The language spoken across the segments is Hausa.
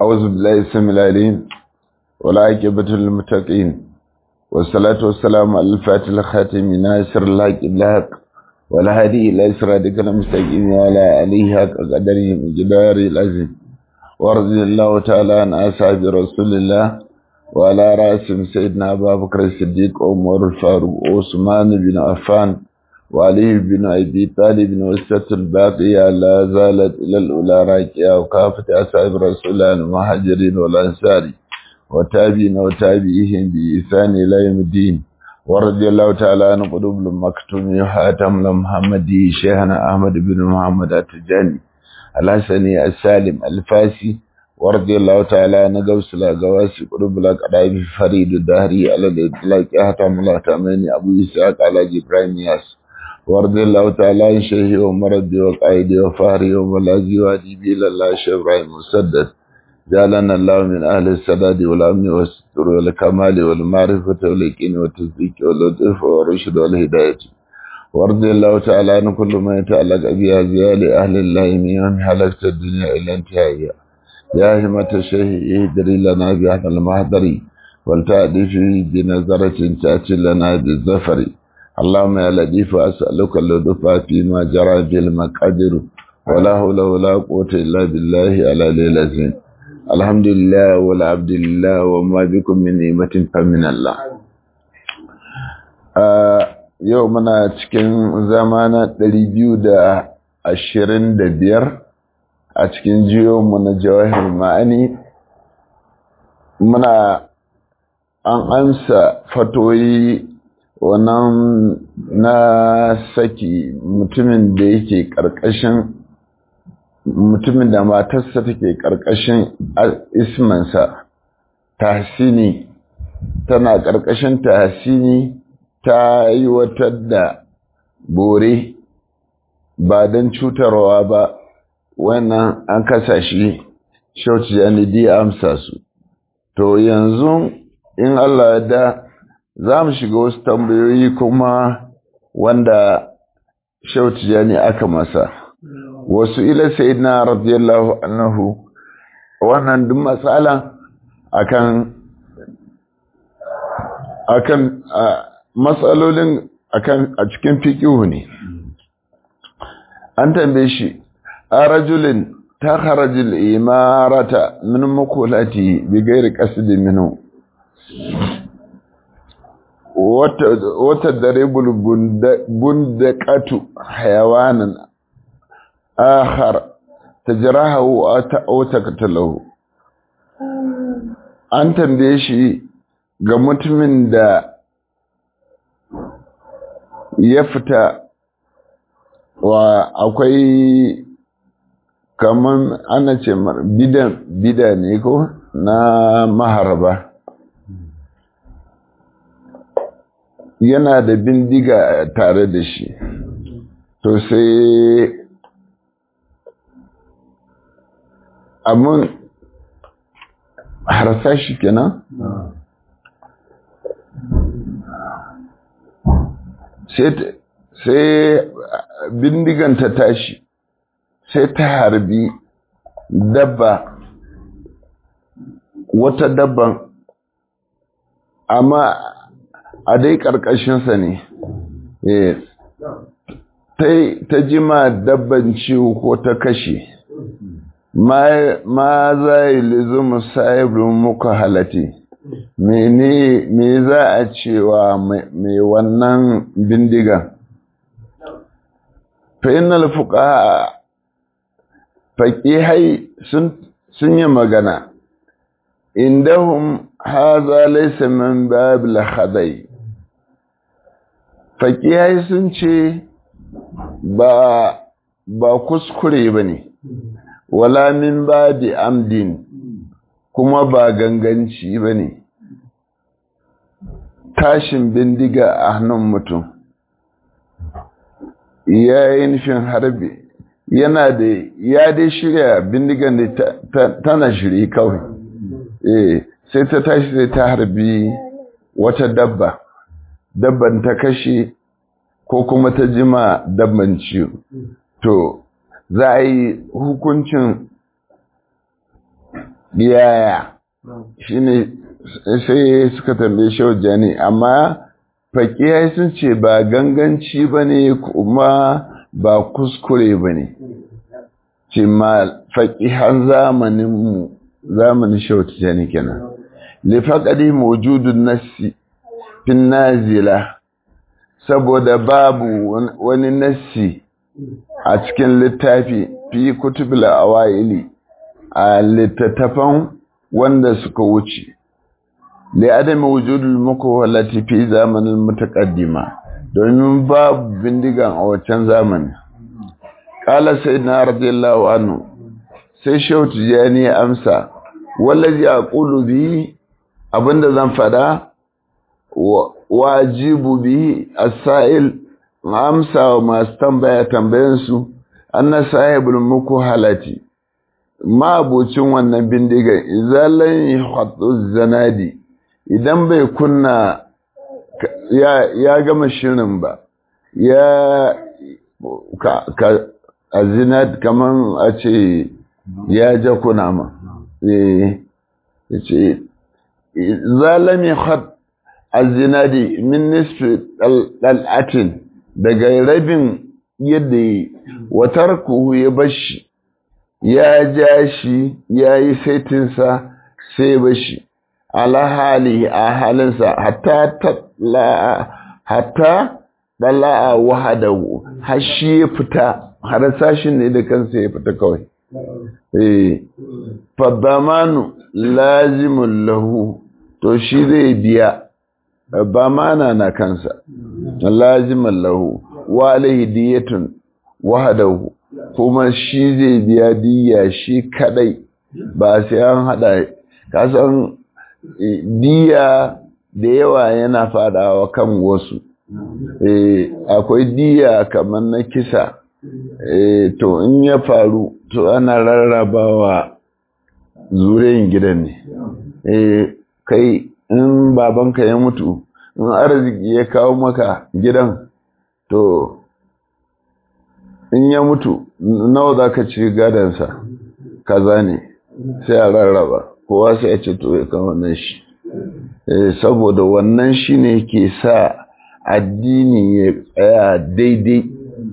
أعوذ بالله السميع العليم والعاقبة للمتقين والصلاة والسلام على الفاتح الخاتم ناصر الحق الحق والهادي إلى صراطك المستقيم وعلى آله حق قدره مقدار العظيم ورضي الله تعالى عن أصحاب رسول الله وعلى رأسهم سيدنا أبا بكر الصديق عمر الفاروق عثمان بن عفان وعلي بن أبي طالب وسط الباقية لا زالت إلى الأولى راكية وكافة أصحاب رسول الله المهاجرين والأنصار وتابعين وتابعيهم بإحسان إلى يوم الدين ورضي الله تعالى عن قلوب المكتوم وحاتم محمدي شيخنا أحمد بن محمد التجاني الحسني السالم الفاسي ورضي الله تعالى عن قوس الأقواسي قلوب الأقراب فريد الدهري على الإطلاق أحتم الله تأميني أبو إسحاق على جبرائيل ياس ورضي الله تعالى عن شيخي ومردي وقائدي وفهري وملازي وأديبي إلى الله شيخ إبراهيم مسدد جعلنا الله من أهل السداد والأمن والستر والكمال والمعرفة واليقين والتصديق واللطف والرشد والهداية وارضي الله تعالى عن كل ما يتعلق بأزيال أهل الله من يوم حلقت الدنيا إلى انتهائها يا همة الشيخ اهدري لنا بهذا المهدر ولتأتي فيه بنظرة تأتي لنا بالظفر اللهم يا لطيف أسألك اللطف فيما جرى به المقادر ولا حول ولا قوة إلا بالله على ليلة الحمد لله والعبد لله وما بكم من نعمة فمن الله yau muna cikin zamana ɗari biyu da ashirin da biyar a cikin jiyonmu na jawahir ma'ani muna an ansa fatoyi wannan na saki mutumin da yake ƙarƙashin mutumin da matarsa take ƙarƙashin ismansa tahsini tana ƙarƙashin tahsini ta yi wata da bore ba don cutarwa ba wannan an kasa shi shauci janidi amsa su to yanzu in Allah ya da za mu shiga wasu tambayoyi kuma wanda shauci jani aka masa wasu ila sayyidina radiyallahu anhu wannan duk matsala akan akan matsalolin akan a cikin fiqihu ne an tambaye shi a rajulin ta kharajil imarata min mukulati bi ghairi qasdi minhu wata wata daribul bundaqatu hayawanan akhar tajrahu aw taqtalahu an tambaye shi ga mutumin da ya fita wa akwai kaman ana ce bidan bida ne ko na maharba yana da bindiga tare da shi to sai amin harsa shi kenan sai bindigan ta tashi sai ta harbi dabba wata dabban amma a dai ƙarƙashinsa ne ta jima dabban ciwo ko ta kashe ma za yi lizumu sahibin muka halatti mene me za a cewa mai wannan bindigan fainal fuka faƙihai sun yi magana indahum haza laysa min babil khadai faƙihai sun ce ba ba kuskure bane wala min babi amdin kuma ba ganganci ba ne tashin bindiga a hannun mutum ya yi nufin harbi yana da ya dai shirya bindigan da tana shiri kawai eh sai ta tashi sai ta harbi wata dabba dabban ta kashe ko kuma ta jima dabban ciwo to za a yi hukuncin yaya shine sai suka tambaye shaujani amma fakiyai sun ce ba ganganci ba ne kuma ba kuskure ba ne ce ma faƙihan zamaninmu zamanin shaujani kenan lifaƙari mawujudun nassi fin nazila saboda babu wani nassi a cikin littafi fi kutubul awaili a littattafan wanda suka wuce da adam wujudul muku fi zamanin mutaqaddima domin babu bindigan a wancan zamani qala sayyidina radiyallahu anhu sai shautu jani amsa wallazi aqulu bi abinda zan fada wajibu bi as-sa'il amsa wa masu tambaya tambayansu anna sahibul muku halati ma'abocin wannan bindigan izalan yahdu zanadi idan bai kunna ya, ya gama shirin ba ya ka, ka azinad kaman a ce ya ja kuna ma eh ce zalam yahd azinadi min nisfi dal'atin daga rabin yadda yi watar kuhu ya bashi ya ja shi ya yi saitinsa sai bashi ala hali a halinsa hatta hatta ɗala'a wahadahu har shi ya fita har sashin ne da kansa ya fita kawai eh fadamanu lazimun lahu to shi zai biya ba mana na kansa laziman lahu wa alaihi diyatun wahadahu kuma shi zai biya diya shi kadai ba sai an hada kasan diya da yawa yana fadawa kan wasu akwai diya kamar na kisa to in ya faru to ana rarrabawa zuriyan gidan ne kai in babanka ya mutu in arziki ya kawo maka gidan to in ya mutu nawa za ka ci gadansa kaza ne sai a rarraba kowa sai ya ce to ya kawo nan shi saboda wannan shi ne ke sa addini ya tsaya daidai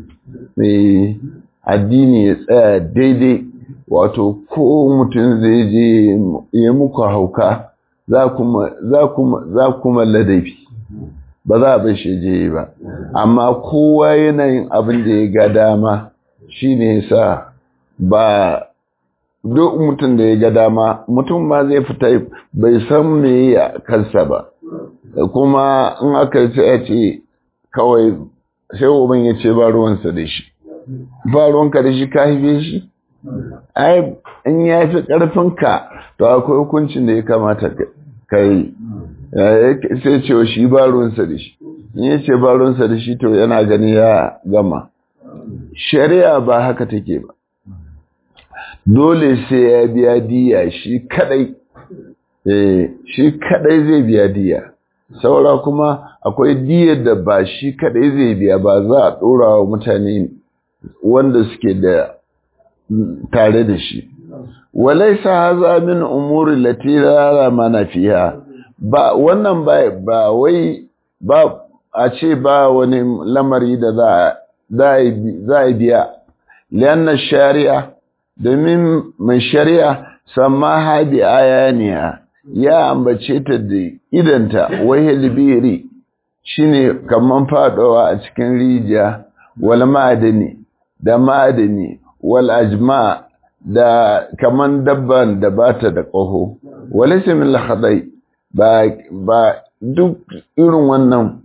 addini ya tsaya daidai wato ko mutum zai je ya muku hauka za kuma ladabi ba za a bai shi je ba amma kowa yanayin abin da ya ga dama shi ne sa ba duk mutum da ya ga dama mutum ma zai fita bai san me ya kansa ba kuma in aka ce ce kawai sai uban ya ce ba ruwansa da shi ba ruwanka da shi ka haife shi ai in ya fi ƙarfinka to akwai hukuncin da ya kamata ka yi sai ce shi ba ruwansa da shi in ya ce ba ruwansa da shi to yana gani ya gama shari'a ba haka take ba dole sai ya biya diya shi kadai shi kadai zai biya diya saura kuma akwai diyar da ba shi kadai zai biya ba za a ɗora wa mutane wanda suke da tare da shi walaisa haza min umuri lati la mana fiha ba wannan ba ba wai ba a ce ba wani lamari da za za a biya lianna shari'a domin mai shari'a sammaha bi ayaniha ya ambace ta da idanta wahil biri shine kaman fadowa a cikin rijiya wal ma'adani da ma'adani wal ajma da kaman dabban da bata da ƙaho wal ismil khadai ba ba duk irin wannan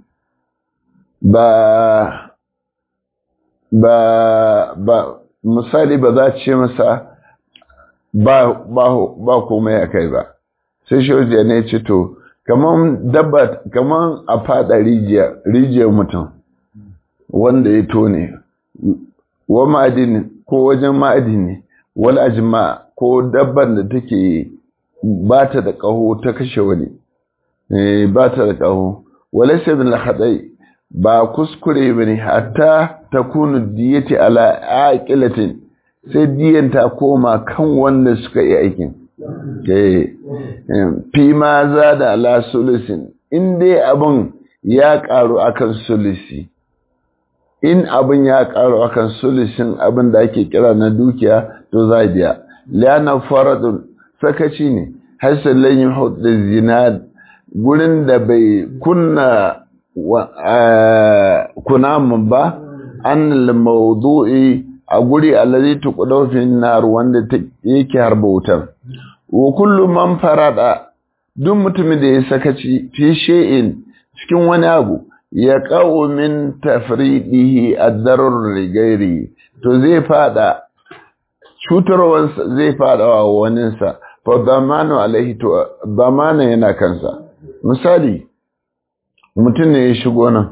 ba ba ba misali ba za ce masa ba ba ba komai a kai ba sai shojiya ne ce to kaman dabba kaman a fada rijiya rijiyar mutum wanda ya tone wa ma'adini ko wajen ma'adini wal ajma ko dabban da take ba ta da ƙaho ta kashe wani ba ta da ƙaho walaysa bil khadai ba kuskure bane hatta takunu diyati ala aqilatin sai diyan ta koma kan wanda suka yi aikin fi ma za da ala sulusin in dai abin ya karu akan sulusi in abin ya karu akan sulusin abin da ake kira na dukiya to za biya liyana faradun sakaci ne hasan lan yuhud zina gurin da bai kunna kunamun ba an mawdu'i a guri allazi tuqdaw fi nar wanda yake harba wutar wa kullu man farada duk mutumin da ya sakaci fi shay'in cikin wani abu ya qa'u min tafridihi ad-darar ligairi to zai fada cutarwar zai fada wa waninsa fa damanu alaihi to damana yana kansa misali mutum ne ya shigo nan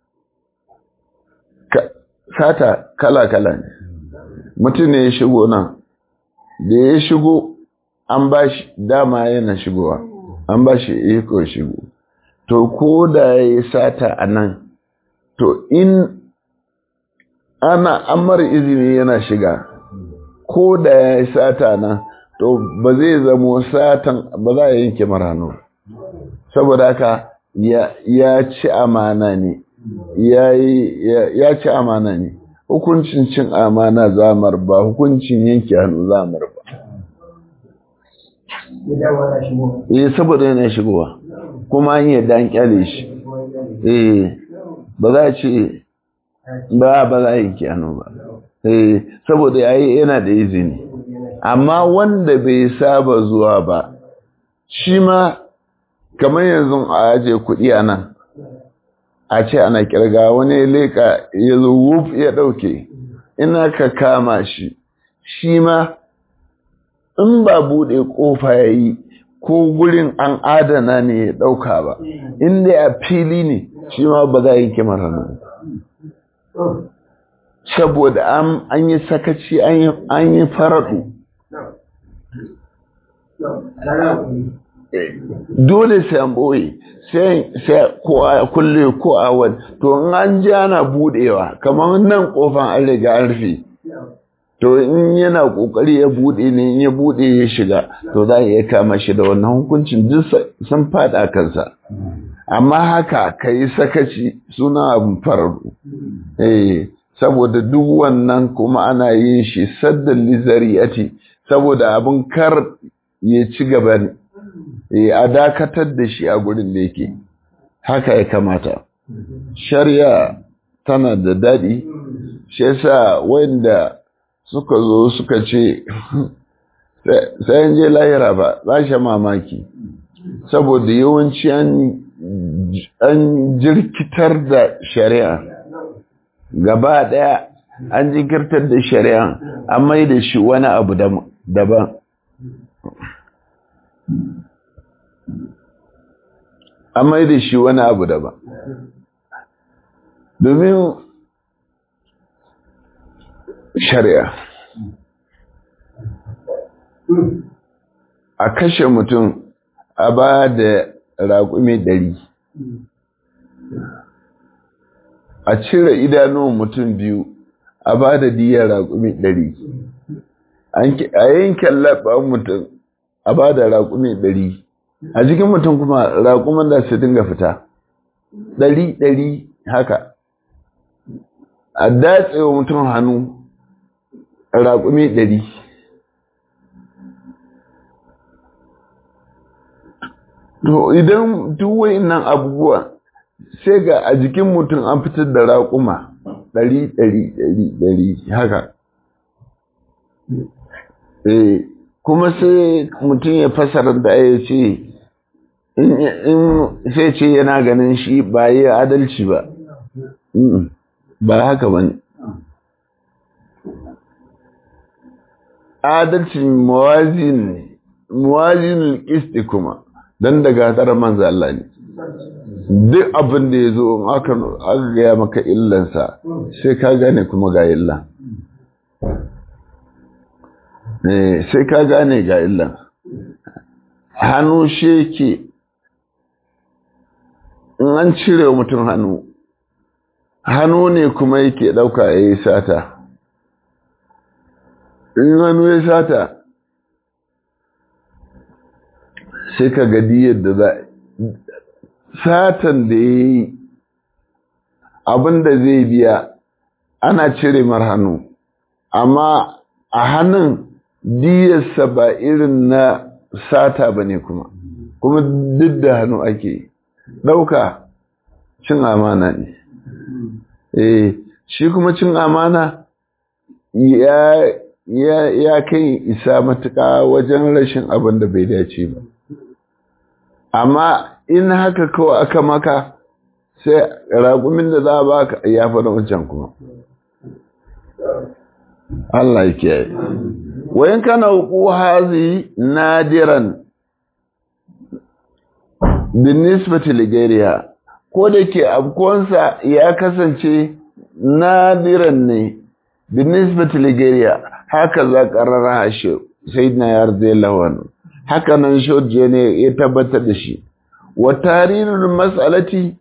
sata kala-kala ne mutum ne ya shigo nan da ya shigo an ba shi dama yana shigowa an ba shi iko shigo to ko da ya yi sata a nan to in ana amar izini yana shiga ko da ya yi sata nan to ba zai zamo satan ba za a yanke marano saboda haka ya ci amana ne ya ci amana ne hukuncin cin amana zamar ba hukuncin yanke hannu zamar ba eh saboda yana shigowa kuma an yadda an kyale shi eh ba za a ce ba ba za a yanke hannu ba eh saboda yayi yana da izini amma wanda bai saba zuwa ba shi ma kamar yanzu a aje kuɗi a nan a ce ana kirga wani leka ya zo wuf ya ɗauke ina ka kama shi shi ma in ba buɗe ƙofa ya yi ko gurin an adana ne ya ɗauka ba inda a fili ne shi ma ba za a yi kimar hannu saboda an yi sakaci an yi faraɗu dole sai an ɓoye sai ko a kulle ko a wani to in an ji ana buɗewa kamar nan ƙofan an riga an rufe to in yana ƙoƙari ya buɗe ne in ya buɗe ya shiga to za a iya kama shi da wannan hukuncin duk sun faɗa kansa amma haka ka yi sakaci suna abin fararru eh saboda duk wannan kuma ana yin shi saddan lizari'ati saboda abin kar ya ci gaba ne a dakatar da shi a gurin da yake haka ya kamata shari'a tana da daɗi shi yasa wanda suka zo suka ce sayan je lahira ba za shi mamaki saboda yawanci an jirkitar da shari'a gaba ɗaya an jinkirtar da shari'a an mai da shi wani abu daban an mai da shi wani abu daban domin shari'a a kashe mutum a ba da raƙumi ɗari a cire idanun mutum biyu a ba da diyar raƙumi ɗari a yankin laɓa mutum a ba da raƙumi ɗari a jikin mutum kuma raƙuman da su dinga fita ɗari ɗari haka a datsewa mutum hannu raƙumi ɗari to idan duk nan abubuwa sai ga a jikin mutum an fitar da raƙuma ɗari ɗari ɗari ɗari haka eh kuma sai mutum ya fasara da ya ce in sai ce yana ganin shi ba yi adalci ba ba haka ba ne adalcin mawazin ne mawazin kisti kuma don daga tara manzo Allah ne duk abin da ya zo aka gaya maka illansa sai ka gane kuma ga illan sai ka gane ga illan hannu shi ke in an cire mutum hannu hannu ne kuma yake ɗauka ya yi sata in hannu ya sata sai ka ga diyar da za satan da ya yi abin da zai biya ana cire mar hannu amma a hannun diyarsa ba irin na sata ba ne kuma kuma duk da hannu ake ɗauka cin amana ne eh shi kuma cin amana ya ya ya kai isa matuƙa wajen rashin abin da bai dace ba amma in haka kawai aka maka sai raƙumin da za a baka ya fi wancan kuma Allah ya kiyaye wayan kana huku hazi nadiran bin nisbati ligariya ko da ke abkonsa ya kasance nadiran ne bin nisbati ligariya haka za ƙarara hashe sai na yarda lawan haka nan shoje ne ya tabbatar da shi wa tarihin mas'alati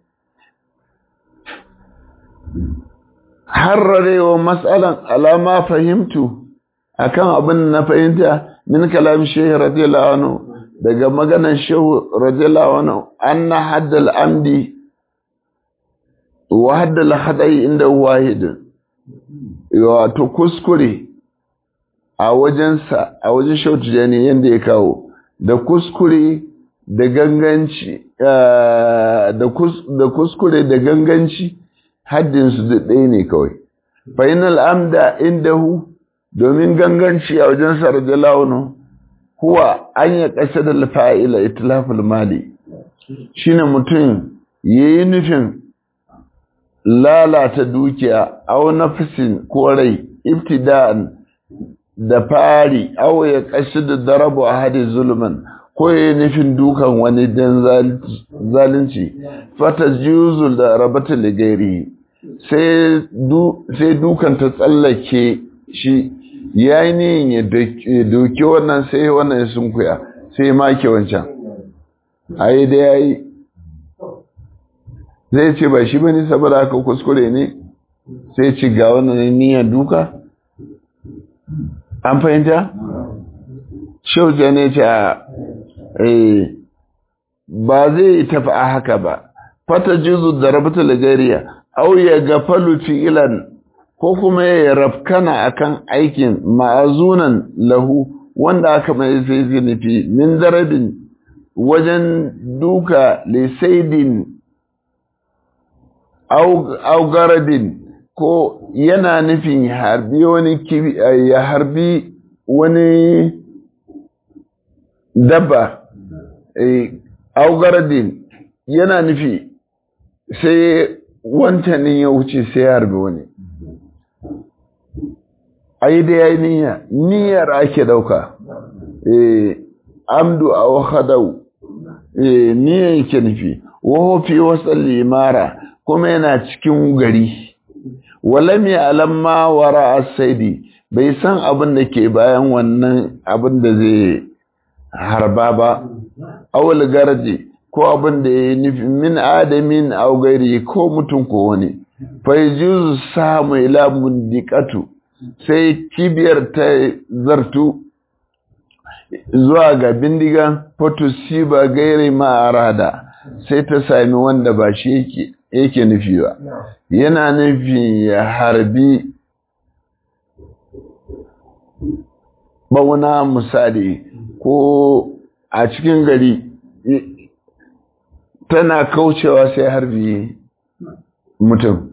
harrarewa matsalan alama fahimtu akan abin na fahimta min kalam shehu radiyallahu anhu daga maganan shehu radiyallahu anhu anna haddal amdi wa haddal hadai inda wahid wato kuskure a wajensa a wajen shehu tijani yanda ya kawo da kuskure da ganganci da kuskure da ganganci haddinsu duk ɗaya ne kawai fainal amda indahu domin ganganci a wajen sarda launu huwa an ya ƙasa da fa'ila itilaful mali shine mutum ya yi nufin lalata dukiya au nafisin ko rai ibtida'an da fari au ya ƙasa da darabu a hadi zulman ko ya yi nufin dukan wani don zalunci fata juzul da rabata ligairi sai dukan ta tsallake shi ya yi niyin ya doki wannan sai wannan sun kuya sai make wancan a yi da ya yi zai ce ba shi ba ne saboda haka kuskure ne sai ci ga wannan niyyar duka an fahimta? shauja ne ce a ba zai tafi a haka ba fata jizu da rabata lagariya au ya gafalu fi'ilan ko kuma ya rafkana akan aikin ma'azunan lahu wanda aka mai sai nufi min darabin wajen duka lisaidin au garadin ko yana nufin ya harbi wani ya harbi wani dabba au garadin yana nufi sai wancanin ya wuce sai ya harbi wani ai da yayi niyya niyyar ake dauka eh amdu aw khadau eh niyyar yake nufi wa fi wasal limara kuma yana cikin gari walam ya'lam ma wara as-saidi bai san abin da ke bayan wannan abin da zai harba ba awul garji ko abin da ya nufi min adamin aw gairi ko mutum ko wani fa yuzu samu ila mundiqatu sai kibiyar ta zartu zuwa ga bindigan fotosi ba gairi ma'arada sai ta sami wanda ba shi yake nufi ba yana nufi ya harbi bauna misali ko a cikin gari tana kaucewa sai harbi mutum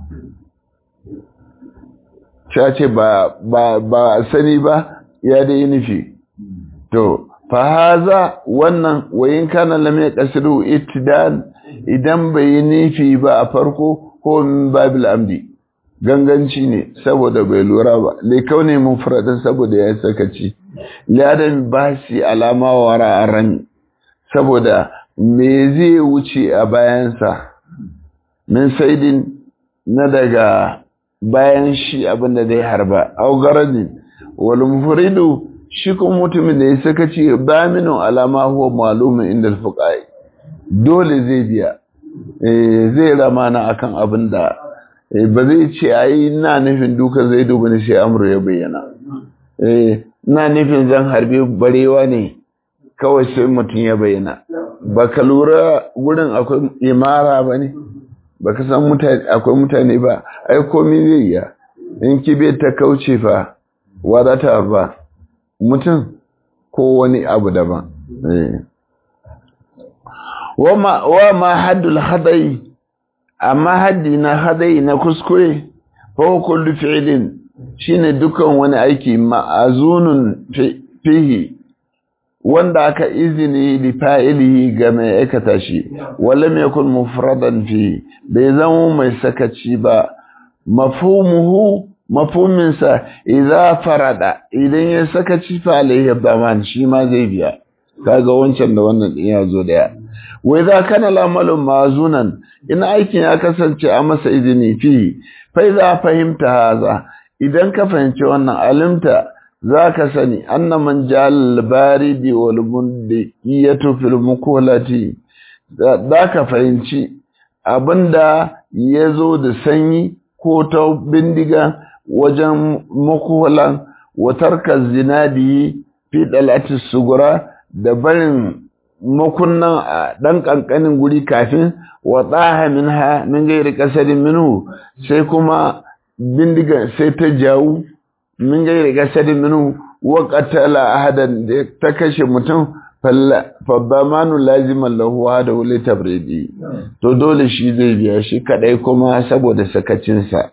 ta ce ba ba sani ba ya dai nufi to fa haza wannan wayin kana lam yaqsidu ittidan idan bai yi nufi ba a farko ko min babil amdi ganganci ne saboda bai lura ba lai kaune mufradin saboda ya sakaci ladan basi alama wara aran saboda me zai wuce a bayansa min saidin na daga bayan shi abinda zai harba au garadin wal mufridu shi kuma mutumin da ya saka ce ba minu alama huwa malumin inda alfuqai dole zai biya zai ramana akan abin da ba zai ce ai ina nufin duka zai duba ne sai amru ya bayyana ina nufin zan harbe barewa ne kawai sai mutum ya bayyana ba ka lura wurin akwai imara ba ne ba ka san akwai mutane ba ai komi zai yi in kibe ta kauce fa wadata ba mutum ko wani abu daban wa ma haddul hadai amma haddi na hadai na kuskure fa kullu fi'lin shine dukan wani aiki ma'azunun fihi wanda aka izini li fa'ilihi ga mai aikata shi walam yakun mufradan fi bai zama mai sakaci ba mafhumuhu mafhuminsa idza farada idan ya sakaci fa alayhi daman shi ma zai biya kaga wancan da wannan din ya zo daya wai za kana lamalun mazunan in aikin ya kasance a masa izini fi fa idza fahimta haza idan ka fahimci wannan alimta za ka sani anna man jal baridi wal mundiyatu fil mukulati za ka fahimci abinda ya zo da sanyi ko ta bindiga wajen mukulan watarka zinadi fi dalati sugura da barin makunnan a ɗan ƙanƙanin guri kafin wa tsaha min ha min gairi ƙasarin minhu sai kuma bindiga sai ta jawo min gairi ƙasarin minhu wa qatala ahadan da ta kashe mutum faddamanu laziman lahu da wuli tabridi to dole shi zai biya shi kadai kuma saboda sakacinsa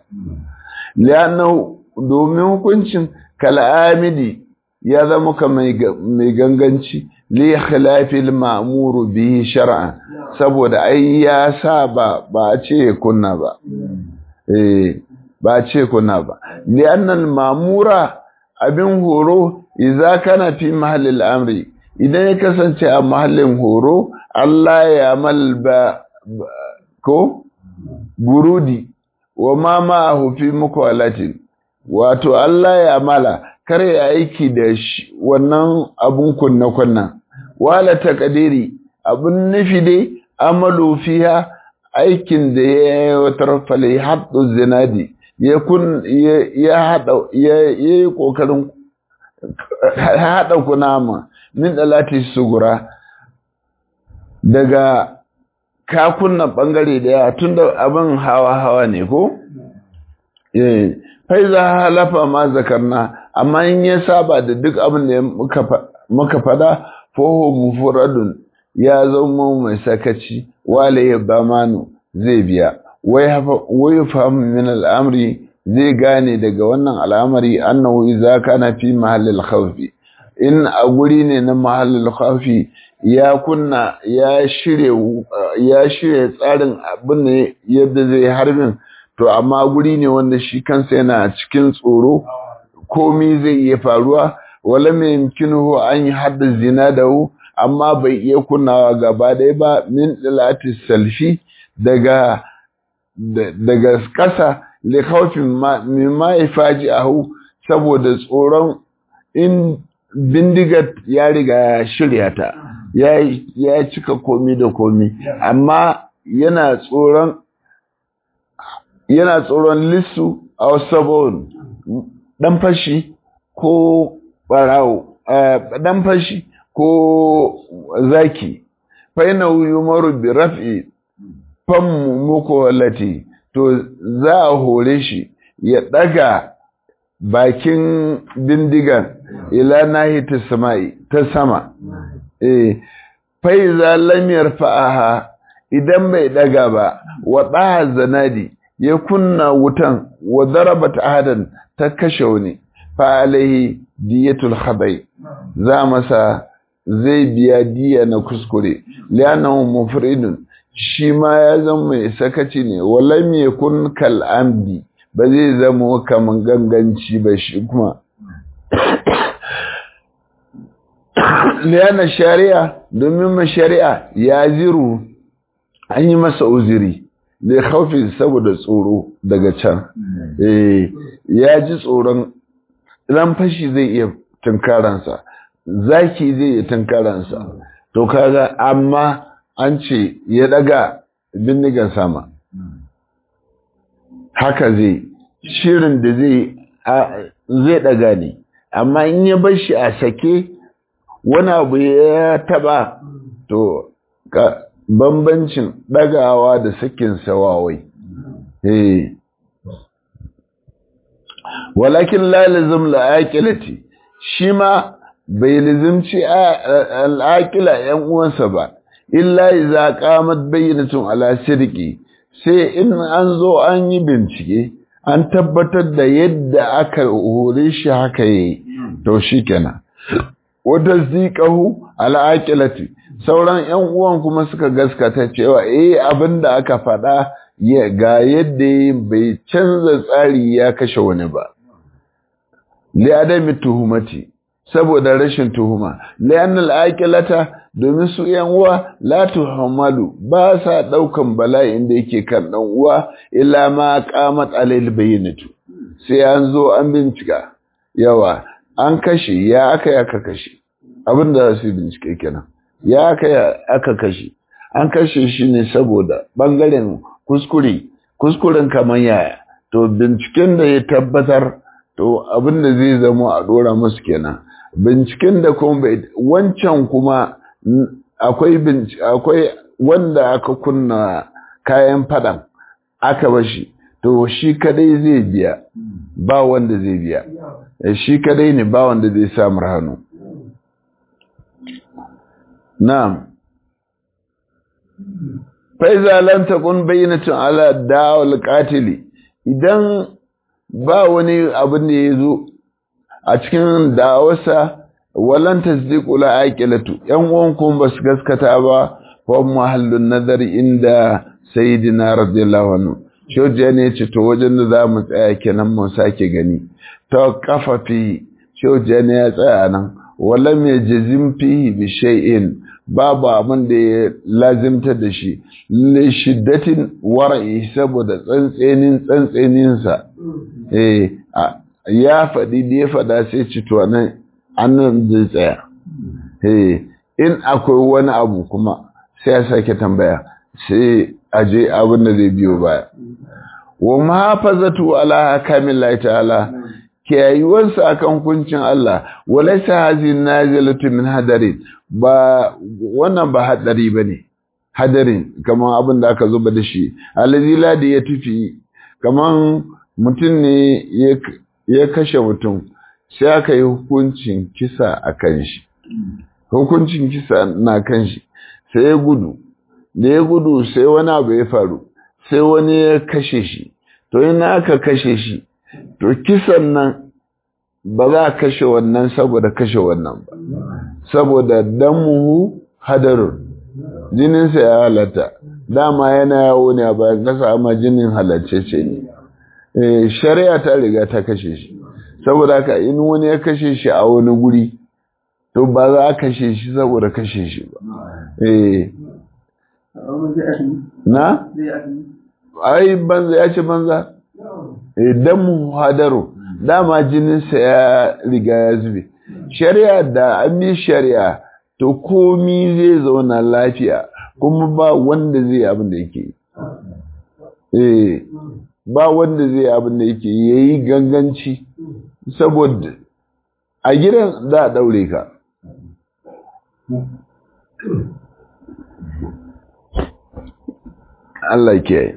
li'annahu domin hukuncin kal'amidi ya zama ka mai ganganci li khilafil ma'muru bihi shar'an saboda ai ya sa ba ba a ce kunna ba eh ba a ce kunna ba li'annal ma'mura abin horo idza kana fi mahallil amri idan ya kasance a mahallin horo Allah ya mal ba ko burudi wa ma ma'ahu fi mukwalatin wato Allah ya mala kare ya aiki da wannan abun kunna kunna wala taqdiri abun nufi dai amalu fiha aikin da ya watar fali haddu zinadi ya kun ya hada ya yi kokarin hada kunama min dalati sugura daga kakunnan bangare daya tunda abin hawa hawa ne ko eh faiza halafa ma zakarna amma in ya saba da duk abin da muka fada foho mufradun ya zama mai sakaci wale ya bamanu zai biya wai fahim min al'amri zai gane daga wannan al'amari annahu idza kana fi mahallil khawfi in a guri ne na mahallil khawfi ya kunna ya shirye ya shirye tsarin abin ne yadda zai harbin to amma guri ne wanda shi kansa yana cikin tsoro komi zai iya faruwa wala mai yamkinuhu an yi hadda zina da hu amma bai iya kunnawa gaba ɗaya ba min dilati salfi daga daga ƙasa li khawfin mimma yafaji ahu saboda tsoron in bindigar ya riga ya shirya ta ya cika komi da komi amma yana tsoron yana tsoron lissu a wasabon ɗan fashi ko ɓarawo ɗan fashi ko zaki faina yumaru bi raf'i fammu muku wallati to za a hore shi ya ɗaga bakin bindigan ila nahi ta sama'i ta sama eh faiza lam yarfa'aha idan bai daga ba wa daha zanadi ya kunna wutan wa darabat ahadan ta kashe wani fa alaihi diyatul khabai za masa zai biya diya na kuskure li'annahu mufridun shi ma ya zama mai sakaci ne walam yakun kal amdi ba zai zama kaman ganganci ba shi kuma liyana shari'a domin ma shari'a ya ziru an yi masa uziri da haufi saboda tsoro daga can ya ji tsoron ran fashi zai iya tunkaransa zaki zai iya tunkaransa to kaga amma an ce ya daga bindigan sama haka zai shirin da zai zai daga ne amma in ya bar shi a sake wani abu ya taba to bambancin dagawa da sakin sawawai eh walakin la lazim la aqilati shi ma bai lazimci al'aqila yan uwansa ba illa iza qamat bayyinatun ala sirqi sai in an zo an yi bincike an tabbatar da yadda aka hore shi haka yi to shikenan wata zikahu al'aqilati sauran yan uwan kuma suka gaskata cewa eh abinda aka faɗa ga yadda bai canza tsari ya kashe wani ba li adami tuhumati saboda rashin tuhuma li'anna al'aqilata domin su yan uwa la tuhamalu ba sa daukan bala'in da yake kan dan uwa illa ma qamat alayhi bayyinatu sai an zo an bincika yawa an kashe ya aka aka kashe abinda su bincike kenan ya aka aka kashe an kashe shi ne saboda bangaren kuskure kuskuren kamar yaya to binciken da ya tabbatar to abinda zai zama a dora musu kenan binciken da kuma wancan kuma akwai akwai wanda aka kunna kayan fadan aka bashi to shi kadai zai biya ba wanda zai biya shi kadai ne ba wanda zai samu hannu na'am faiza lam takun bayyinatun ala da'al qatili idan ba wani abin da yazo a cikin da'awarsa walan tasdiqu la aqilatu yan uwan kun basu gaskata ba fa mahallun nazari inda sayyidina radiyallahu anhu shoje ne ce to wajen da zamu tsaya kenan mu sake gani to kafafi shoje ne ya tsaya nan walam yajzim fihi bi shay'in babu abin da ya lazimta da shi li shiddatin wara'i saboda tsantsenin tsantseninsa eh ya faɗi da ya faɗa sai ci to nan annan zai tsaya eh in akwai wani abu kuma sai ya sake tambaya sai aje abin da zai biyo baya wa mahafazatu ala kamillahi ta'ala kiyayuwarsa akan kuncin Allah walaysa hazin nazilatu min hadarin ba wannan ba hadari bane hadarin kaman abin da aka zuba da shi allazi ladi ya tufi kaman mutum ne ya kashe mutum sai aka yi hukuncin kisa a kan shi hukuncin kisa na kan shi sai ya gudu da ya gudu sai wani abu ya faru sai wani ya kashe shi to ina aka kashe shi to kisan nan ba za a kashe wannan saboda kashe wannan ba saboda damuhu hadarun jininsa ya halatta dama yana yawo ne a bayan kasa amma jinin halaccece ne shari'a ta riga ta kashe shi saboda haka in wani ya kashe shi a wani guri to ba za a kashe shi saboda kashe shi ba na? ai banza ya ce banza idan mu hadaru dama jininsa ya riga ya zube shari'a da an yi shari'a to komi zai zauna lafiya kuma ba wanda zai abin da yake eh ba wanda zai abin da yake yayi ganganci saboda a gidan za a daure ka Allah ke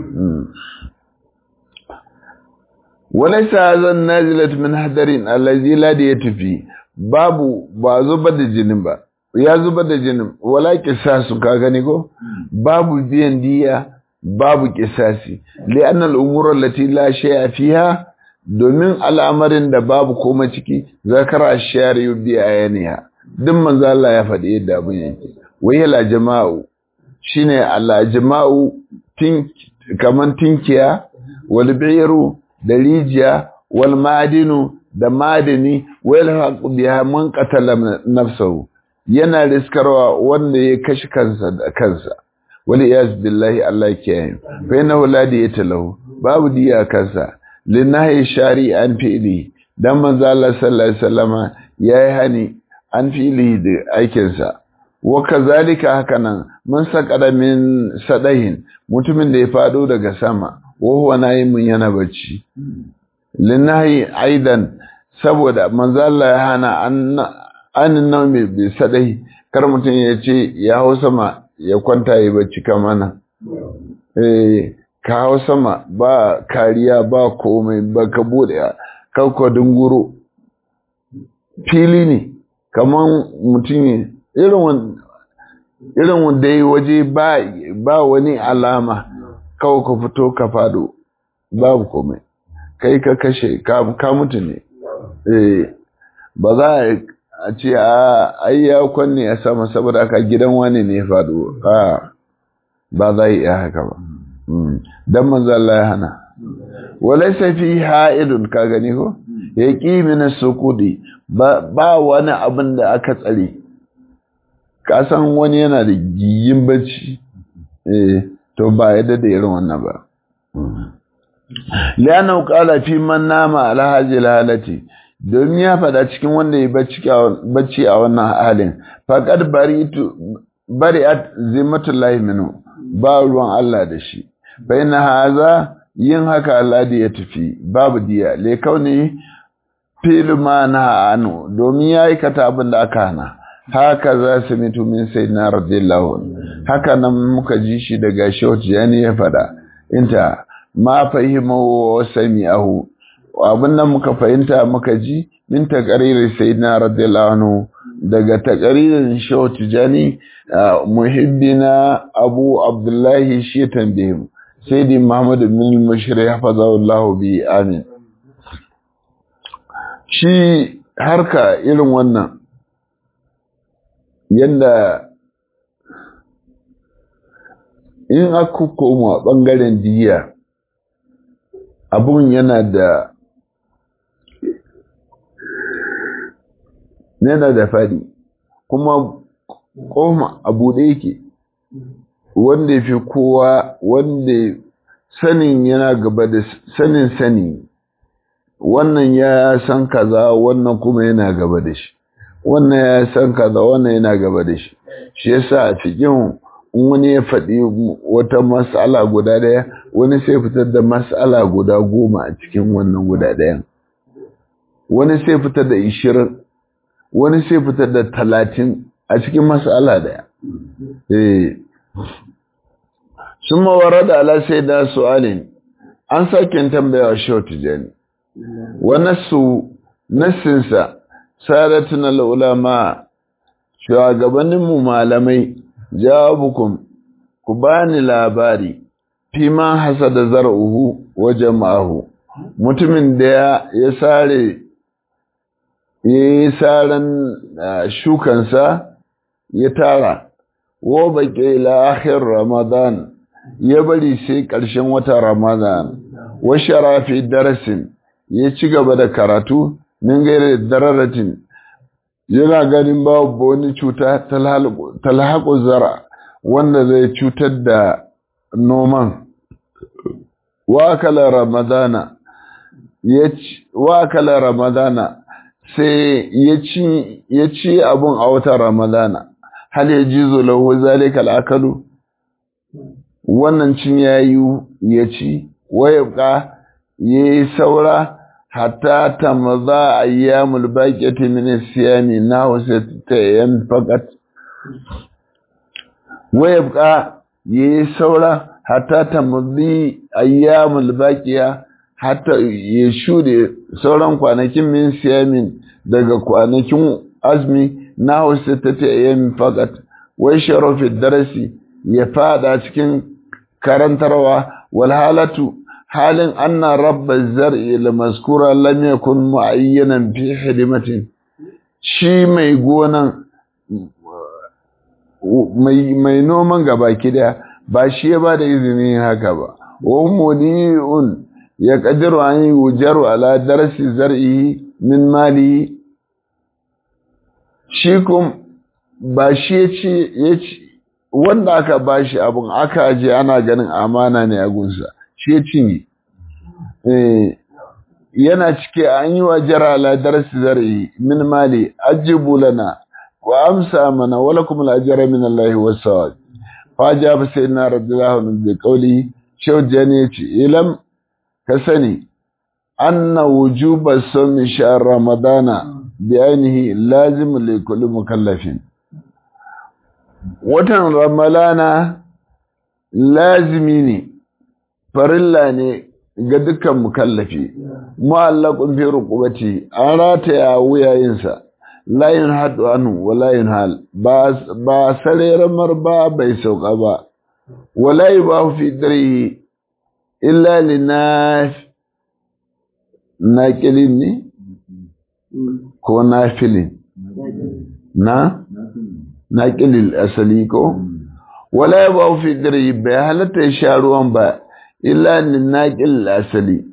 walaisa zan nazilat min hadarin allazi la da ya tafi babu ba zuba da jinin ba ya zuba da jinin wala kisasu ka gani ko babu biyan diya babu kisasi li'an al'umur allati la shay'a fiha domin al'amarin da babu koma ciki zakara shari'u bi ayaniha duk manzo Allah ya faɗi yadda abin yake wai la jama'u shine Allah jama'u tin kaman tinkiya wal bi'ru da rijiya wal madinu da madini wal haqu biha man qatala nafsahu yana riskarwa wanda ya kashi kansa da kansa wali yas billahi Allah ke fa inna waladi yatalahu babu diya kansa linahi shari'an fi'li dan manzo Allah sallallahu alaihi wasallama yayi hani an fi'li da aikin sa wa kazalika hakanan mun sakada min sadahin mutumin da ya fado daga sama wa huwa nayimun yana bacci linahi aidan saboda manzo Allah ya hana anin nan mai bai sadai kar mutum ya ce ya hau sama ya kwanta ya bacci kamana eh ka hau sama ba kariya ba komai ba ka bude kakwa dunguro fili ne kaman mutum irin irin wanda ya waje ba wani alama kawai ka fito ka fado babu komai kai ka kashe ka mutu ne ba za a ce a ai ya kwanne a sama saboda aka gidan wani ne ya fado ba za yi haka ba dan manzo Allah ya hana walaysa fi ha'idun ka gani ko yaqi min sukudi ba wani abin da aka tsare ka san wani yana da giyin bacci eh to ba yadda da irin wannan ba liyanan qala fi man nama ala hadhihi halati domin ya fada cikin wanda ya bacci a wannan halin faqad baritu bari'at zimmatullahi minhu ba ruwan Allah da shi baina haza yin haka Allah da ya tafi babu diya le kauni fil ma na anu domin ya aikata abin da aka hana haka za su mitu min sai na radiyallahu haka nan muka ji shi daga shawt yani ya fada inta ma fahimu wa sami'ahu abin nan muka fahimta muka ji min taqriri sayyidina radiyallahu anhu daga taqririn shawt jani muhibbina abu abdullahi shi tambaye sayyidi muhammad bin mushri hafazahullahu bi amin shi harka irin wannan yadda in aka koma ɓangaren diya abun yana da yana da fadi kuma koma abu da yake wanda fi kowa wanda sanin yana gaba da sanin sani wannan ya san kaza wannan kuma yana gaba da shi wannan ya san kaza wannan yana gaba da shi shi yasa a cikin wani ya faɗi wata mas'ala guda ɗaya wani sai fitar da mas'ala guda goma a cikin wannan guda ɗayan wani sai fitar da ishirin wani sai fitar da talatin a cikin mas'ala ɗaya eh sun mawara da ala sai da su'alin an sake tambaya shi wata jani wani su nassinsa sadatun al'ulama shugabanninmu malamai jawabukum ku bani labari fi ma hasada zar'uhu wa jama'ahu mutumin da ya sare ya yi saran shukansa ya tara wa baƙi ila akhir ramadan ya bari sai ƙarshen wata ramadan wa sharafi darasin ya ci gaba da karatu min gaira dararatin yana ganin babu wani cuta talhaƙu zara wanda zai cutar da noman wakala ramadana wakala ramadana sai ya ci abun a wata ramadana hal ya ji lahu zalika al'akalu wannan cin yayi ya ci wayabka yayi saura hatta tamza ayyamul baqiyati min siyami nahu sittayan faqat wayabqa yayi saura hatta tamzi ayyamul baqiya hatta ya shude sauran kwanakin min siyamin daga kwanakin azmi nahu sittayan faqat wai sharafi darasi ya fada cikin karantarwa wal halatu halin anna rabba zar'i la maskura lam yakun mu'ayyanan fi hidimatin shi mai gonan mai mai noman gabaki daya ba shi ya bada izinin haka ba wa mudiun ya qadiru an yujaru ala darsi zar'i min mali shi kum ba shi ya ce wanda aka bashi abun aka aje ana ganin amana ne a gunsa shi ya cinye yana cike an yi wa jara la darasi zari min mali ajibu lana wa amsa mana wala kuma lajara min Allah wa sawab fa ja fa sayyidina radiyallahu anhu bi qawli shawjani yace ilam ka sani anna wujuba sawmi shahr ramadana biyanihi lazim li kulli mukallafin watan ramalana lazimi ne farilla ne ga dukkan mukallafi mu'allaqun fi ruqubati an rataya wuyayinsa layin haɗu anu wa layin hal ba sareren marba bai sauka ba wala yi ba fi dare illa li na naƙilin ne ko na filin na naƙilin asali ko wala yi ba fi dare bai halatta ya sha ruwan ba illa li naƙilin asali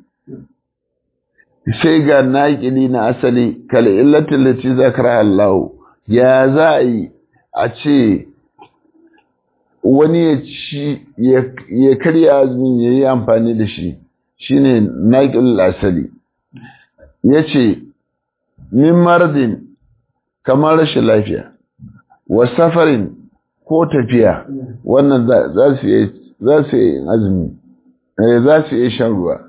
sai ga naƙili na asali kala illatin lati zakara Allah ya za a yi a ce wani ya ci ya karya azumin ya yi amfani da shi shine naƙil asali ya ce min mardin kamar rashin lafiya wa safarin ko tafiya wannan za su yi azumi za su yi shan ruwa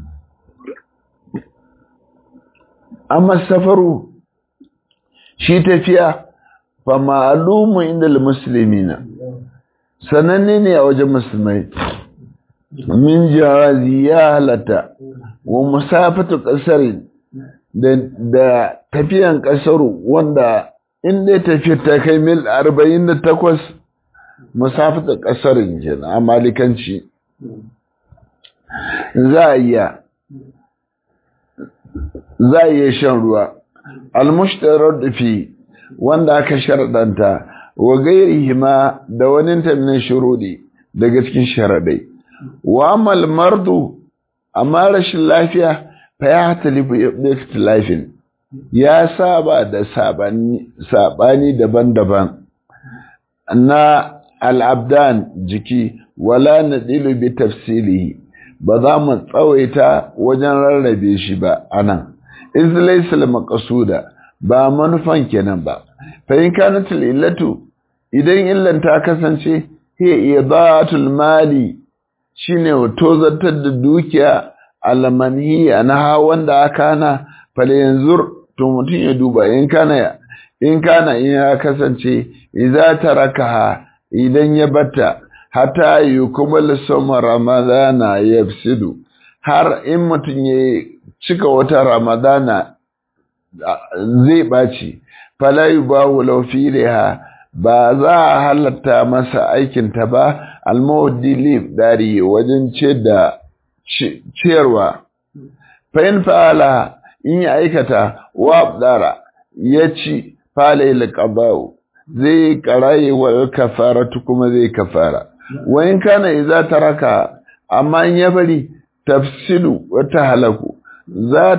amma safaru shi tafiya fa ma'alumu inda muslimina sananne ne a wajen musulmai min jawazi ya halatta wa musafatu kasarin da tafiyan kasaru wanda inda tafiyar ta kai mil 48 musafatu kasarin kenan a malikanci za a iya za a iya shan ruwa almushtarar fi wanda aka sharaɗanta wa gairihima da wani tamnin shurudi daga cikin sharaɗai wa amal mardu amma rashin lafiya fa ya hatalifu ikhtilafin ya saba da sabani daban-daban na al'abdan jiki wala nadilu bi tafsilihi ba za mu tsawaita wajen rarrabe shi ba anan iz laysa al-maqsuda ba manufan kenan ba fa in kanat illatu idan illan ta kasance hiya idatul mali shine wato zartar da dukiya almanhi anha wanda aka na fale yanzur to mutun ya duba in kana in kana in ya kasance idza tarakaha idan ya batta hatta yukumal sawma ramadana yafsidu har in mutun ya cika wata ramadana zai ɓaci falayu ba wulau fiha ba za a halatta masa aikinta ba almawadi lif dari wajen ce da ciyarwa fa'in fa'ala in ya aikata wa dara ya ci fala ila qabau zai karaye wa kafaratu kuma zai kafara wa in kana idza taraka amma in ya bari tafsilu wata halaku za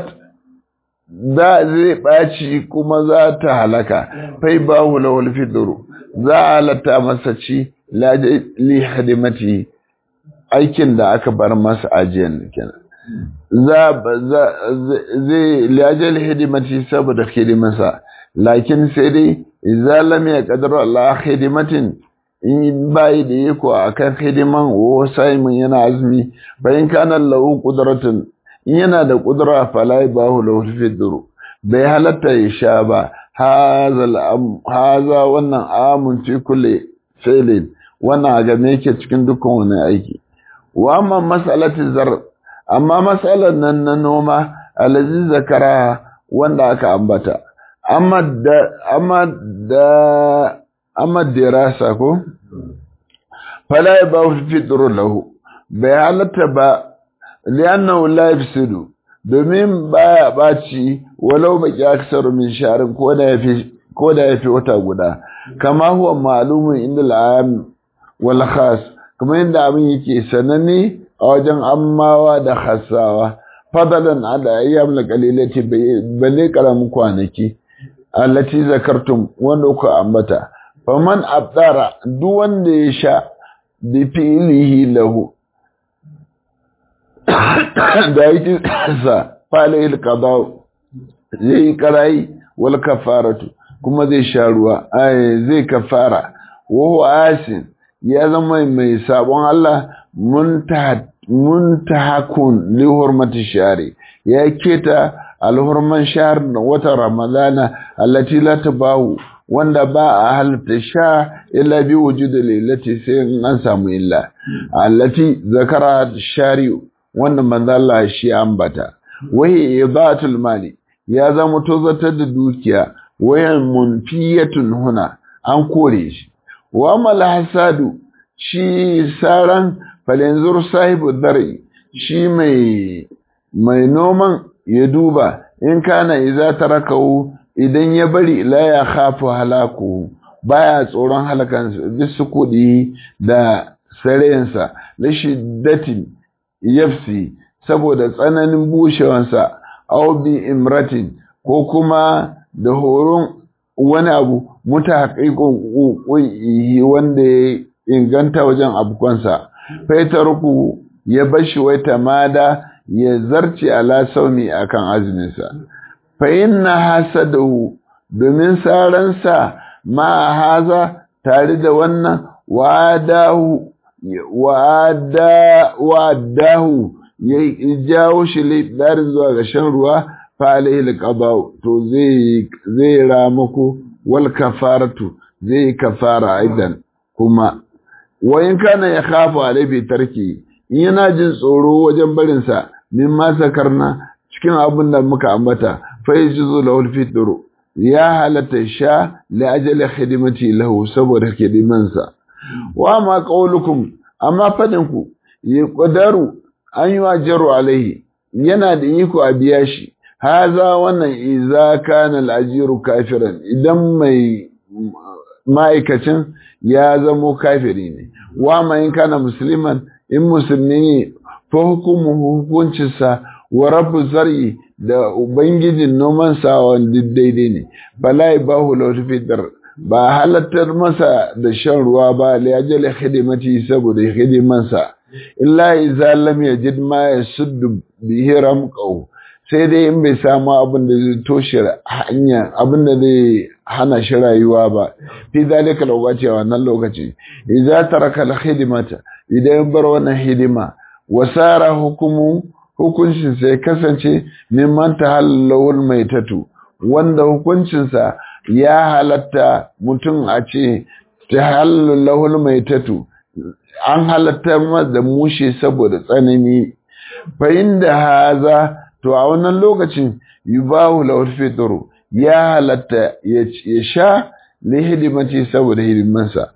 za zai ɓaci kuma za ta halaka fai ba hula walfiduru za a halatta masa ci li hadimati aikin da aka bar masa ajiyar kenan za zai liyajal hidimati saboda hidimarsa lakin sai dai idza lam yaqdir Allah hidimatin in bai da yako akan hidiman wa saimun yana azumi bayan kana lahu qudratun in yana da kudura fala bahu lahu fidru bai halatta ya sha ba haza wannan amun fi kulli fi'lin wannan ga me yake cikin dukkan wani aiki wa amma mas'alati zar amma mas'alan nan na noma alazi zakara wanda aka ambata amma da amma da amma dirasa ko fala bahu fidru lahu bai halatta ba liyannahu la yafsidu domin baya baci walau baki aksaru min sharin ko da yafi ko da yafi wata guda kama huwa ma'lumun inda al'am wal khas kuma inda abin yake sananne a wajen ammawa da khassawa fadalan ala ayyam la qalilati balle karamin kwanaki allati zakartum wanda ku ambata faman abdara duk wanda ya sha bi fi'lihi lahu da yake sa falayil qada zai karai wal kafaratu kuma zai sha ruwa ai zai kafara wa huwa asin ya zama mai sabon Allah muntahakun li hurmati shari ya keta alhurman shahar wata ramadana allati la tabahu wanda ba a halatta sha illa bi wujudu lilati sai an samu illa allati zakara shari'u wanda manzo Allah shi ambata wahi idatul mali ya zama tozatar da dukiya wayan munfiyatun huna an kore shi wa mal hasadu shi saran falinzur sahibu dari shi mai mai noman ya duba in kana iza tarakahu idan ya bari la ya khafu halaku baya tsoron halakan bisu kudi da sarensa na shiddatin yafsi saboda tsananin bushewansa aw bi imratin ko kuma da horon wani abu mutahaqiqun wanda ya inganta wajen abukansa faitarku ya bashi wai tamada ya zarce ala saumi akan azuminsa fa inna hasadahu domin saransa ma haza tare da wannan wadahu wadahu ya jawo shi laifin zuwa ga shan ruwa fa alaihi alqada to zai zai ramako wal kafaratu zai kafara aidan kuma wa in kana ya khafu alaihi tarki in yana jin tsoro wajen barinsa min ma sakarna cikin abin da muka ambata fa yajuzu lahu fitru ya halatta sha li ajali khidmati lahu saboda hidimansa wa ma qaulukum amma fadin ku yi qadaru an yi wajaru alaihi yana da iko a biya shi haza wannan iza kana al-ajiru kafiran idan mai ma'aikacin ya zamo kafiri ne wa ma in kana musliman in musulmi ne fa hukumu hukuncinsa wa rabu zar'i da ubangijin noman sa wanda daidai ne bala bahu lahu fitar ba halattar masa da shan ruwa ba li ajali khidmati saboda hidimansa illa idza lam yajid ma yasuddu bihi ramqahu sai dai in bai samu abin da zai toshe hanya abin da zai hana shi rayuwa ba fi zalika lokaci a wannan lokaci idza taraka al khidmata idan bar wannan hidima wasara hukumu hukuncin sai kasance mimman tahallawul maitatu wanda hukuncinsa ya halatta mutum a ce tahallawul maitatu an halatta masa da mushe saboda tsanani fa inda haza to a wannan lokacin yubahu lawul fitru ya halatta ya sha li hidimati saboda hidimansa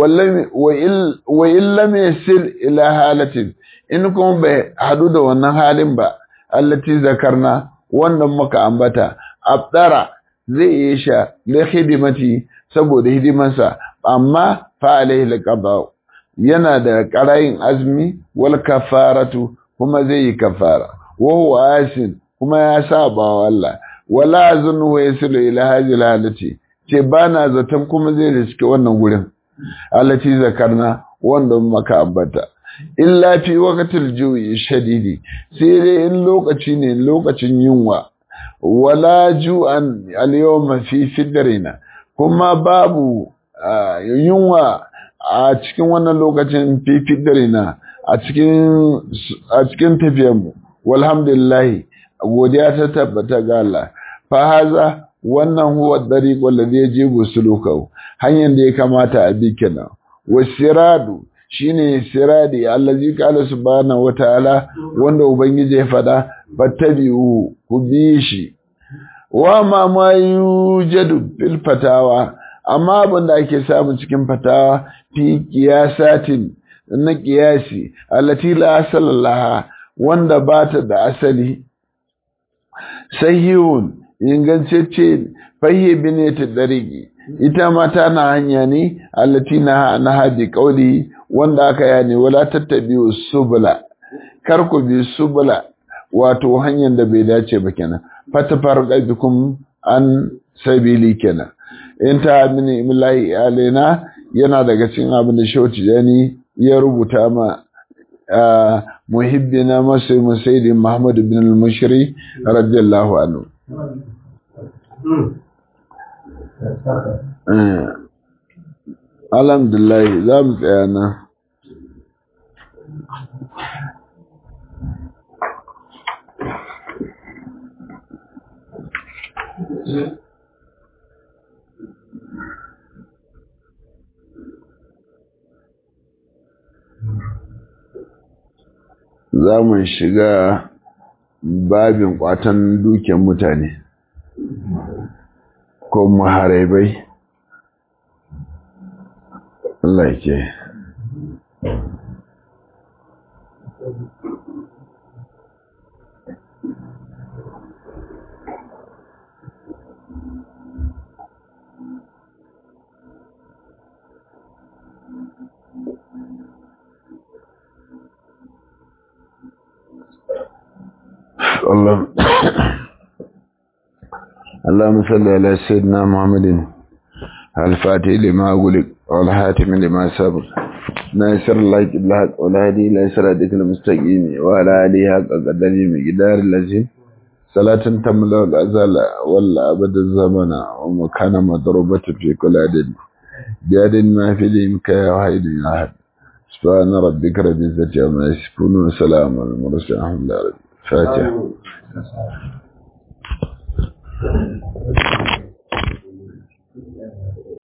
wa in lam yasil ila halatin in kuma bai hadu da wannan halin ba allati zakarna wannan muka ambata abdara zai iya sha li hidimati saboda hidimansa amma fa alaihi alqada yana da qarayin azmi wal kafaratu kuma zai yi kafara wa huwa asin kuma ya saba wa Allah wala azunnu yasilu ila hadhihi halati ce bana zaton kuma zai riske wannan gurin allati zakarna wanda muka ambata illa fi waqtil ju'i shadidi sai dai in lokaci ne lokacin yunwa wala ju'an al-yawma fi fidrina kuma babu yunwa a cikin wannan lokacin fi fidrina a cikin a cikin tafiyarmu walhamdulillah godiya ta tabbata ga Allah fa haza wannan huwa dariqul ladhi yajibu sulukahu hanyar da ya kamata a bi kenan wasiradu shine siradi allazi qala subhanahu wataala wanda ubangiji ya fada fattabi'u ku bi shi wa ma ma yujadu fil fatawa amma abin da ake samu cikin fatawa fi qiyasatin na qiyasi allati la asalallaha wanda bata da asali sahihun ingantacce fahiyya bineta darigi ita ma tana hanya ne allati na na hadi qauli wanda aka yani wala tattabi'u subula kar ku bi subula wato hanyar da bai dace ba kenan fatafarqa bikum an sabili kenan in ta mini imillahi alaina yana daga cikin abin da shauti yani ya rubuta ma muhibbina masu musaidi Muhammad bin al-Mushri radiyallahu anhu Alhamdulillah za mu tsaya nan. za mu shiga babin kwatan duken mutane ko maharabai Allah ke اللهم اللهم صل على سيدنا محمد الفاتح لما أقولك والحاتم لما سبق ناصر الله بالحق والهدي إلى صراطك المستقيم وعلى آله حق قدره مقدار الذي صلاة تملا الأزل ولا أبد الزمن ومكان مضروبة في كل عدد جاد ما في الإمكان وحيد أحد سبحان ربك رب العزة عما يصفون وسلام على المرسلين الحمد لله فاتح